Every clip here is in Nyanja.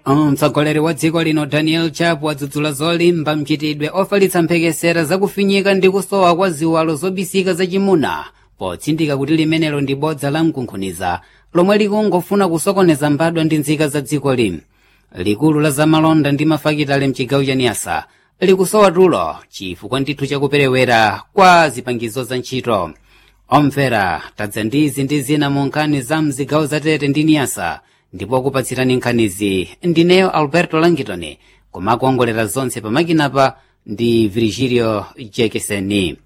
mtsogoleri wa dziko lino daniel chapo wadzudzula zolimba mchitidwe ofalitsa mphekesera zakufinyika ndi kusowa kwa ziwalo zobisika zachimuna potsindika kuti limenelo ndi bodza la mkunkhuniza lomwe likungofuna kusokoneza mbadwa ndi nzika za dziko lino likulu la zamalonda ndi mafakitale mchigawo cha niyasa likusowa tulo chifukwa ndithu chakuperewera kwa zipangizo za ntchito omvera tadza ndi izi ndi zina mu nkhani za mzigawo zatete ndi niyasa ndipo kupatsirani nkhanizi ndineyo alberto langitoni kumakuongolera zonse pamakinapa ndi virgilio jekeseni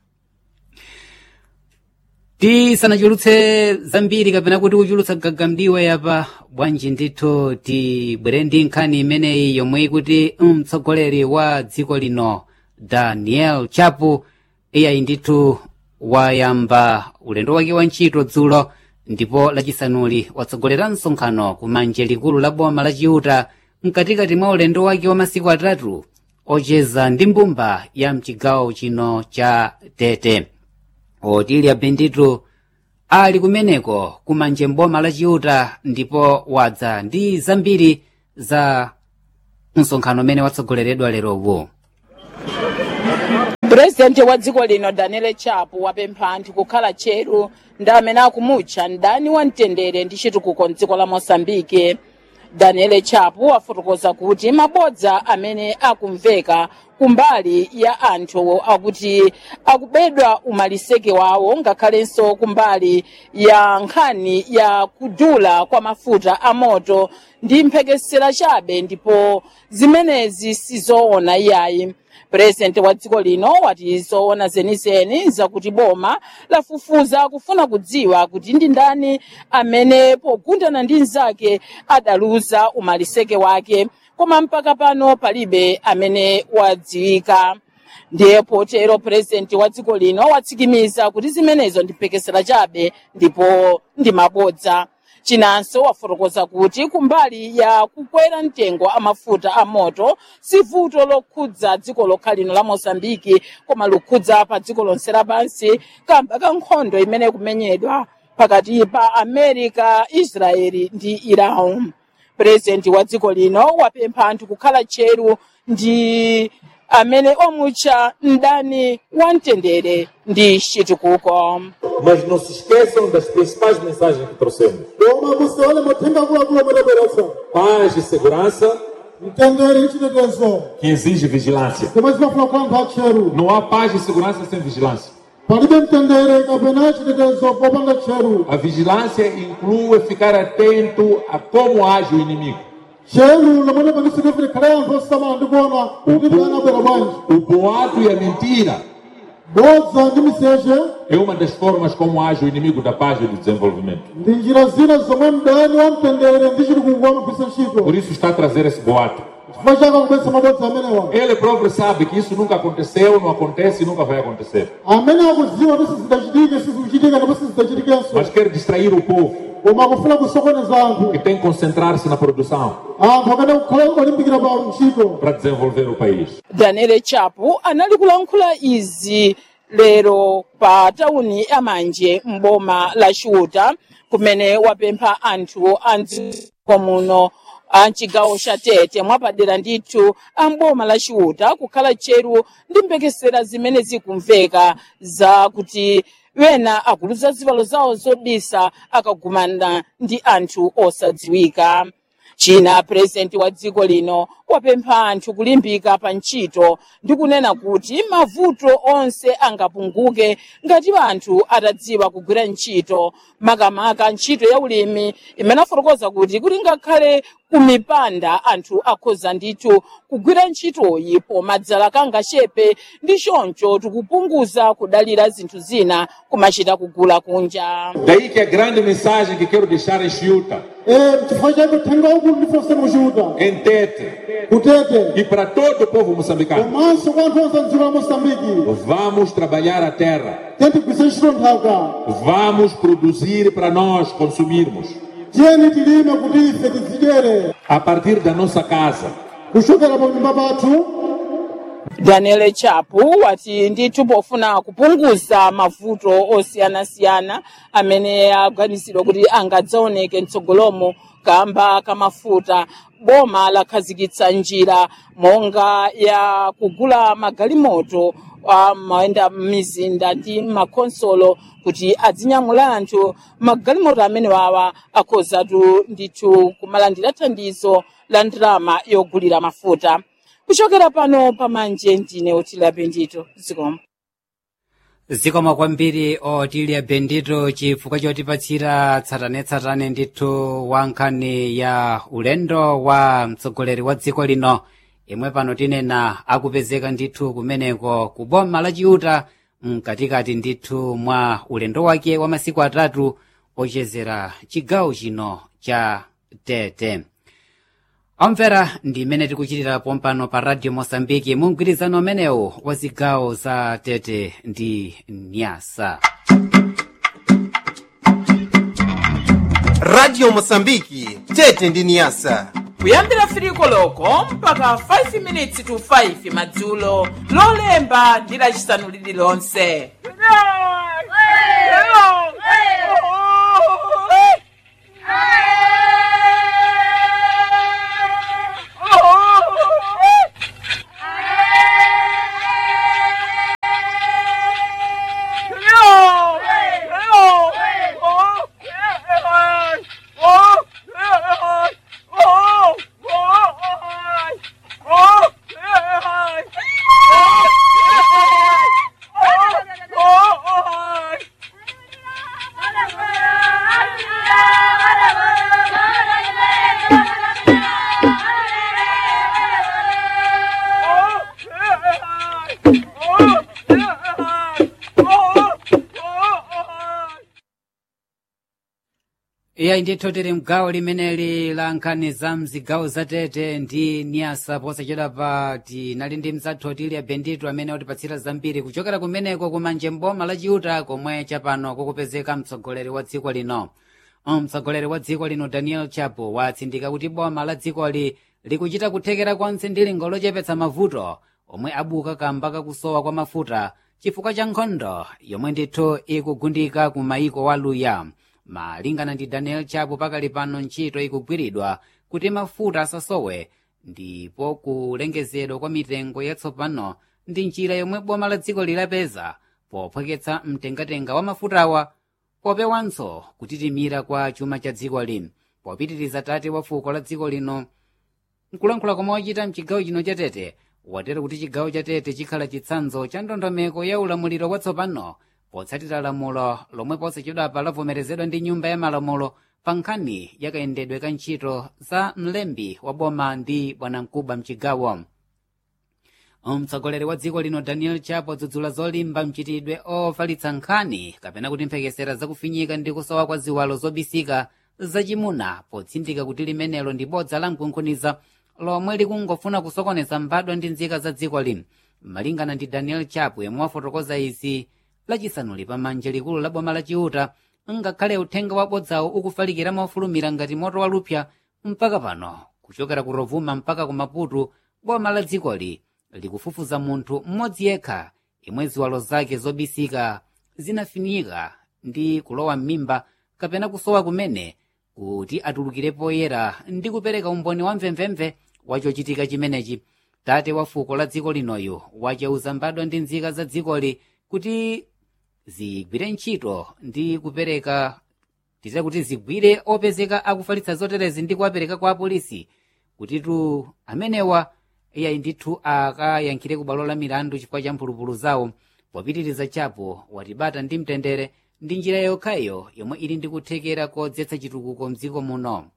tisanachulutse zambiri kapena kuti kuchulutsa gagamdiwe yapa bwanji ndithu tibwere ndi nkhani imeneyi yomwe ikuti mtsogoleri wa dziko lino daniel chapo iyayi ndithu wayamba ulendo wake wa ntchito dzulo ndipo lachisanuli watsogolera msonkhano kumanje likulu la boma la chiuta mkatikati mwa ulendo wake wa masiku atatu ocheza ndi mbumba ya mchigawo chino cha tete otilya benditu ali kumeneko kumanje mboma la chiuta ndipo wadza ndi zambiri za msonkhano umene watsogoleredwa lerowu purezidenti wa dziko lino daniel chapo wapempha anthu kukhala tcheru ndi amene akumutcha mdani wa mtendere ndi chitukuko mdziko la mosambike daniel chapo wafotokoza kuti mabodza amene akumveka kumbali ya anthu akuti akubedwa umaliseke wawo ngakhalenso kumbali ya nkhani ya kudula kwa mafuta amoto ndi mphekesera chabe ndipo zimenezi sizoona iyayi purezidenti wa dziko lino wati zoona zenizeni zakuti boma lafufuza kufuna kudziwa kuti ndi ndani amene pogundana ndi mnzake adaluza umaliseke wake koma mpaka pano palibe amene wadziwika ndiye potero purezidenti wa dziko lino watsikimiza kuti zimenezo ndi mphekesera chabe ndipo ndi mabodza chinanso wafotokoza kuti kumbali ya kukwera mtengo amafuta amoto si vuto lokhudza dziko lokha lino la mosambiki koma lokhudza pa dziko lonse lapansi kamba ka nkhondo imene kumenyedwa pakati pa america israeli ndi iran purezidenti wa dziko lino wapempha anthu kukhala tcheru ndi amene omutcha mdani wa mtendere ndi chitukuko mas não se esqueçam das principais mensagens que trouxemos. koma musewale mathenga akuluakulu amene abweretsa Paz e segurança mtendere ndi chitetezo que exige vigilância. zomwe zimafuna kwa anthu atcheru Não há paz e segurança sem vigilância. palibe mtendere kapena chitetezo popanda tcheru A vigilância inclui ficar atento a como age o inimigo. tcheru lomwe panisirefere khale anthu osamala ndi kuona kuti mdani abwera bwanji O boato e a mentira bodza ndi miseche é uma das formas como age o inimigo da paz e do desenvolvimento. ndi njira zina zomwe mdani wa mtendere ndi chitukuko amagwiritsa ntchito Por isso está a trazer esse boato. chifukwa chake akubweretsa mabodza amenewa Ele próprio sabe que isso nunca aconteceu, não acontece e nunca vai acontecer. amene akudziwa kuti sizidachitike sizikuchitika ndipo sizidachitikenso Mas quer distrair o povo koma akufuna kusokoneza anthu que tem que concentrar-se na produção anthu akana kukhala olimbikira pa ntchito para desenvolver o país. daniel chapo anali kulankhula izi lero pa tawuni ya manje mboma la chiuta kumene wapempha anthu a mdziko muno a mchigawo cha tete mwapadera ndithu a mboma la chiuta kukhala tcheru ndi mphekesera zimene zikumveka za kuti wena akuluza zivalo zawo zobisa akagumana ndi anthu osadziwika china purezidenti wa dziko lino wapempha anthu kulimbika pa ntchito ndi kunena kuti mavuto onse angapunguke ngati anthu atadziwa kugwira ntchito makamaka ntchito ya ulimi imene afotokoza kuti kuti ngakhale kumipanda anthu akhoza ndithu kugwira ntchitoyi pomadzala kangachepe ndi choncho tikupunguza kudalira zinthu zina kumachita kugula kunja Daí que a grande mensagem que quero deixar em Chiuta, Eh, chifukwa chake uthenga ukulu ndifonse muchiuta em Tete kutete e para todo o povo moçambicano. komanso kwa anthu onse mdziko la mosambiki Vamos trabalhar a terra. tentigwise ntchito nthaka Vamos produzir para nós consumirmos. tiyeni tilime kuti ife tidzidyere A partir da nossa casa. kuchokera pa nyumba pathu daniel chapo wati ndithu pofuna kupunguza mavuto osiyanasiyana amene aganizidwa kuti angadzaoneke mtsogolomo kamba kamafuta boma lakhazikitsa njira monga ya kugula magalimoto amayenda m'mizinda ndi makonsolo kuti adzinyamula anthu magalimoto amene wawa akhozatu ndithu kumalandira thandizo la ndalama yogulira mafuta kuchokera pano pamanje ndine otila bendito zikomo zikomo kwambiri otilia bendito chifukwa chotipatsira tsatanetsatane ndithu wa nkhani ya ulendo wa mtsogoleri wa dziko lino imwe pano tinena akupezeka ndithu kumeneko ku boma la chiuta mkatikati ndithu mwa ulendo wake wa masiku atatu ochezera chigawo chino cha tete omvera ndi imene tikuchitira pompano pa radio mosambiki mu mgwirizano umenewu wa zigawo za tete ndi nyasa radio mosambiki tete ndi niyasa kuyambira firiko loko mpaka 5 minutes to 5 madzulo lolemba ndi lacisanu lililonse iyayi ndithu tili mgawo limeneli la nkhani za mzigawo za tete ndi niyasa posachedapa tinali ndi mzathu otilia bendito amene utipatsira zambiri kuchokera kumeneko kumanje mboma la chiuta komwe chapano kukupezeka mtsogoleri wa dziko lino mtsogoleri wa dziko lino daniel chapo watsindika kuti boma la dzikoli likuchita kuthekera konse ndi lingo lochepetsa mavuto omwe abuka kamba kakusowa kwa mafuta chifukwa cha nkhondo yomwe ndithu ikugundika ku maiko waluya malingana ndi daniel chapo pakali pano ntchito ikugwiridwa kuti mafuta asasowe ndipo kulengezedwa kwa mitengo yatsopano ndi njira yomwe boma la dziko lilapeza pophweketsa mtengatenga wa mafutawa popewanso kutitimira kwa chuma cha dziko lino popitiriza tate wa fuko la dziko lino nkulankhula komwe wachita mchigawo chino cha tete watero kuti chigawo cha tete chikhala chitsanzo cha ndondomeko ya ulamuliro watsopano potsatira lamulo lomwe posachedwapa lavomerezedwa ndi nyumba ya malamulo pa nkhani yakayendedwe ka ntchito za mlembi wa boma ndi bwanamkubwa mchigawo mtsogoleri wa dziko lino daniel chapo dzudzula zolimba mchitidwe ofalitsa nkhani kapena kuti mphekesera zakufinyika ndi kusowa kwa ziwalo zobisika zachimuna potsindika kuti limenelo ndi bodza la mkunkhuniza lomwe likungofuna kusokoneza mbadwa ndi nzika za dziko lino malingana ndi daniel chapo yemwe wafotokoza izi lachisanuli pamanja likulu la boma la chiuta ngakhale uthenga wabodzawo ukufalikira mofulumira ngati moto walupya mpaka pano kuchokera ku rovuma mpaka ku maputo boma la dzikoli likufufuza munthu mmodzi yekha imwe ziwalo zake zobisika zinafinyika ndi kulowa m'mimba kapena kusowa kumene kuti atulukire poyera ndi kupereka umboni wa mvemvemve wachochitika chimenechi tate wa fuko la dziko linoyo wacheuza mbadwa ndi nzika za dzikoli kuti zigwire ntchito ndi kupereka tite kuti zigwire opezeka akufalitsa zoterezi ndi kuwapereka kwa apolisi kutitu amenewa iyayi ndithu akayankhire ku bwalo la milandu chifukwa cha mphulupulu zawo popitiriza chapo watibata ndi mtendere ndi njira yokhayo yomwe ili ndi kuthekera kodzetsa chitukuko mdziko muno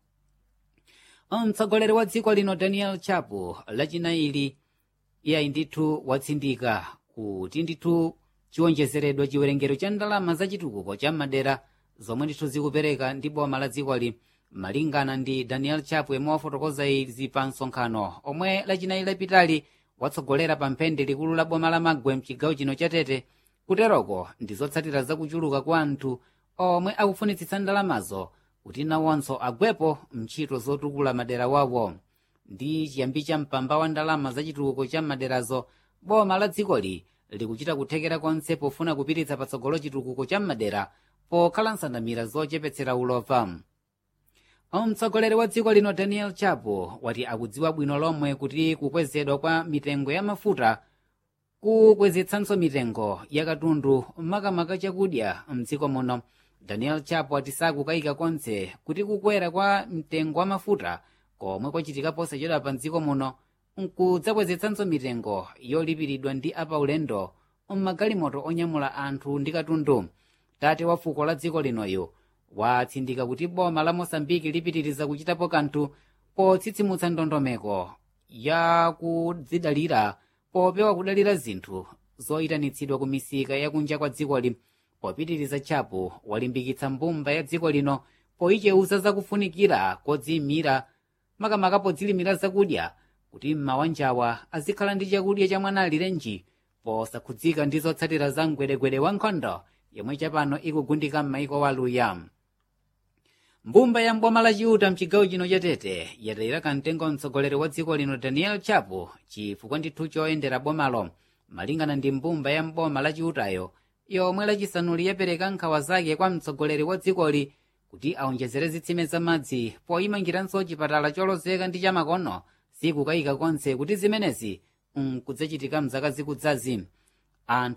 mtsogoleri wa dziko lino daniel chapo lachinaili iyayi ndithu watsindika kuti ndithu chiwonjezeredwa chiwerengero cha ndalama za chitukuko cha madera zomwe ndithu zikupereka ndi boma la dzikoli malingana ndi daniel chapo yemwe wafotokoza izi pa msonkhano omwe lachinayi lapitali watsogolera pa mphende likulu la boma la magwe mchigawo chino cha tete kuteroko ndi zotsatira zakuchuluka kwa anthu omwe akufunitsitsa ndalamazo kuti nawonso agwepo mntchito zotukula madera wawo ndi chiyambi cha mpamba wa ndalama za chitukuko cha maderazo boma la dzikoli likuchita kuthekera konse pofuna kupititsa patsogolo chitukuko cha madera pokhala nsandamira zochepetsera ulova mtsogoleri wa dziko lino daniel chapo wati akudziwa bwino lomwe kuti kukwezedwa kwa mitengo ya mafuta kukwezetsanso mitengo ya katundu makamaka chakudya mdziko muno daniel chapo ati sakukayika konse kuti kukwera kwa mtengo wa mafuta komwe kwachitika posachedwa pa mdziko muno nkudzakwezitsanso mitengo yolipiridwa ndi apaulendo mmagalimoto onyamula anthu ndi katundu tate wa fuko la dziko linoyo watsindika kuti boma la mosambiki lipitiriza kuchitapo kanthu potsitsimutsa ndondomeko ya kudzidalira popewa kudalira zinthu zoyitanitsidwa ku misika yakunja kwa dzikoli popitiriza chapo walimbikitsa mbumba ya dziko lino poyicheuza zakufunikira kodziyimira makamaka podzilimira zakudya kuti mmawanjawa azikhala ndi chakudya cha mwana alirenji posakhudzika ndi zotsatira za mgwedegwede wa nkhondo yomwe chapano ikugundika m'maiko waluya mbumba ya mboma la chiuta mchigawo chino cha tete yatayira kamtengo mtsogoleri wa dziko lino daniel chapo chifukwa ndithu choyendera bomalo malingana ndi mbumba ya mboma la chiutayo yomwe lachisanuli yapereka nkhawa zake kwa mtsogoleri wa dzikoli kuti aonjezere zitsime za madzi poyimangiranso chipatala cholozeka ndi chamakono sikukayika konse kuti zimenezi nkudzachitika mzaka zikudzazi anthu